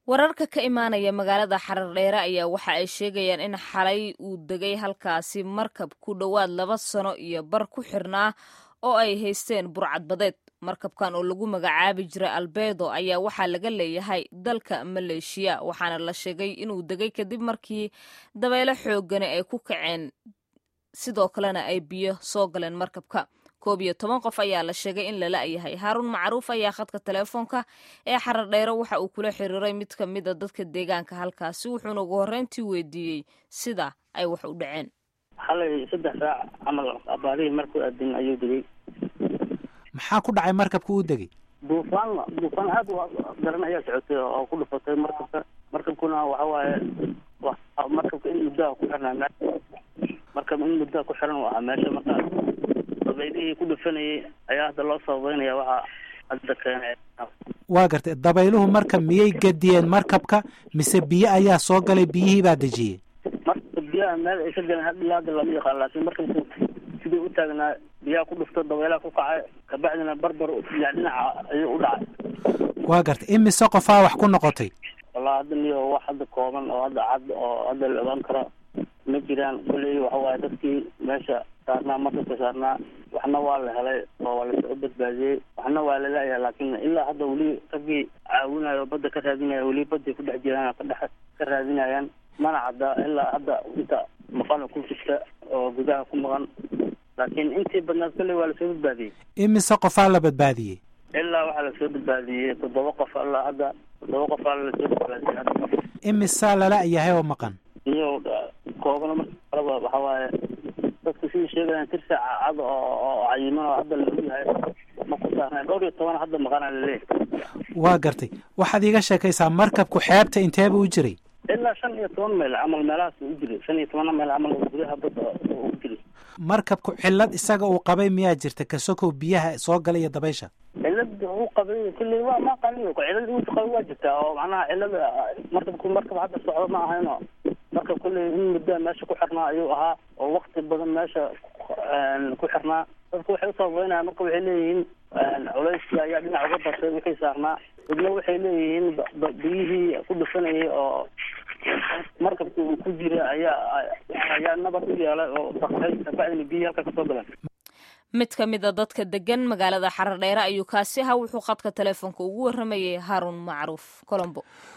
wararka ka imaanaya magaalada xarardheere ayaa waxa ay sheegayaan in xalay uu degay halkaasi markab ku dhowaad laba sano iyo bar ku xirnaa oo ay haysteen burcadbadeed markabkan oo lagu magacaabi jiray albedo ayaa waxaa laga leeyahay dalka maleeshiya waxaana la sheegay inuu degay kadib markii dabeelo xoogani ay ku kaceen sidoo kalena ay biyo soo galeen markabka koob iyo toban qof ayaa la sheegay in lala yahay haaruun macruuf ayaa khadka teleefoonka ee xarardheere waxa uu kula xiriiray mid ka mid a dadka deegaanka halkaasi wuxuuna ugu horreyntii weydiiyey sida ay wax u dhaceen xalay saddex saac camal abaarihii markuu aadin ayuu degay maxaa ku dhacay markabka uu degay duufaan duufaan aad u daran ayaa socotay oo ku dhufatay markabka markabkuna waxa waaye markabka in muddaha ku xirnaa markab in muddaha ku xiran u ahaa meesha marka dabaylihii ku dhufanayay ayaa hadda loo sababeynaya waxaa hadda keenay waa gartay dabayluhu marka miyay gediyeen markabka mise biyo ayaa soo galay biyihii baa dejiyey marka biyaha meel ay ka galeen had ilaa hadda lama yaqaan laakiin markabku sidii u taagnaa biyaha ku dhufto dabaylaha ku kacay kabacdina barbar ya dhinaca ayuu u dhacay waa gartay imise qofaa wax ku noqotay wallaa hadda niyo wax hadda kooban oo hadda cad oo hadda la ogaan karo ma jiraan kulley waxa waaye dadkii meesha saarnaa markabka saarnaa waxna waa la helay oo waa lasoo badbaadiyey waxna waa la laayahay laakiin ilaa hadda weli raggii caawinayo badda ka raadinaya weli badday ku dhex jiraan ka dhex ka raadinayaan mana cadda ilaa hadda inta maqana ku jirta oo gudaha ku maqan laakiin intii badnaad kolley waa lasoo badbaadiyey imise qofaa la badbaadiyey ilaa waxaa lasoo badbaadiyey toddoba qof ilaa hadda toddoba qofaa lasoo badbaadiyey hadda imisaa lala yahay oo maqan iyo koobana marka kaleba waxa waaye dadku sidii sheegayaan tirsa cad oo oo cayiman oo hadda lagu yahay ma ku saarnay dhowr iyo toban hadda maqana laleeyahay waa gartay waxaad iiga sheekaysaa markabku xeebta inteeba u jiray ilaa shan iyo toban mayl camal meelahaas u jiray shan iyo tobana mayl camal gudaha badda u jiray markabku cillad isaga uu qabay miyaa jirta kasokow biyaha soo galay iyo dabaysha cilad uu qabay kulley waa ma qaniyo cilad uu qabay waa jirtaa oo macnaha cilada markabku markab hadda socdo ma ahayno marka kulley in muddaa meesha ku xirnaa ayuu ahaa oo wakti badan meesha ku xirnaa dadku waxay usababeynaya marka waxay leeyihiin culeyskii ayaa dhinac uga batay wixii saarnaa dadna waxay leeyihiin biyihii ku dhufanayay oo markabki uu ku jira ayaa ayaa nabad u yeelay oo daktay kabacdina biyihii halka kasoo galeen mid ka mid a dadka degan magaalada xarardheere ayuu kaasi ahaa wuxuu khadka teleefoonka ugu warramayay haaruun macruuf colombo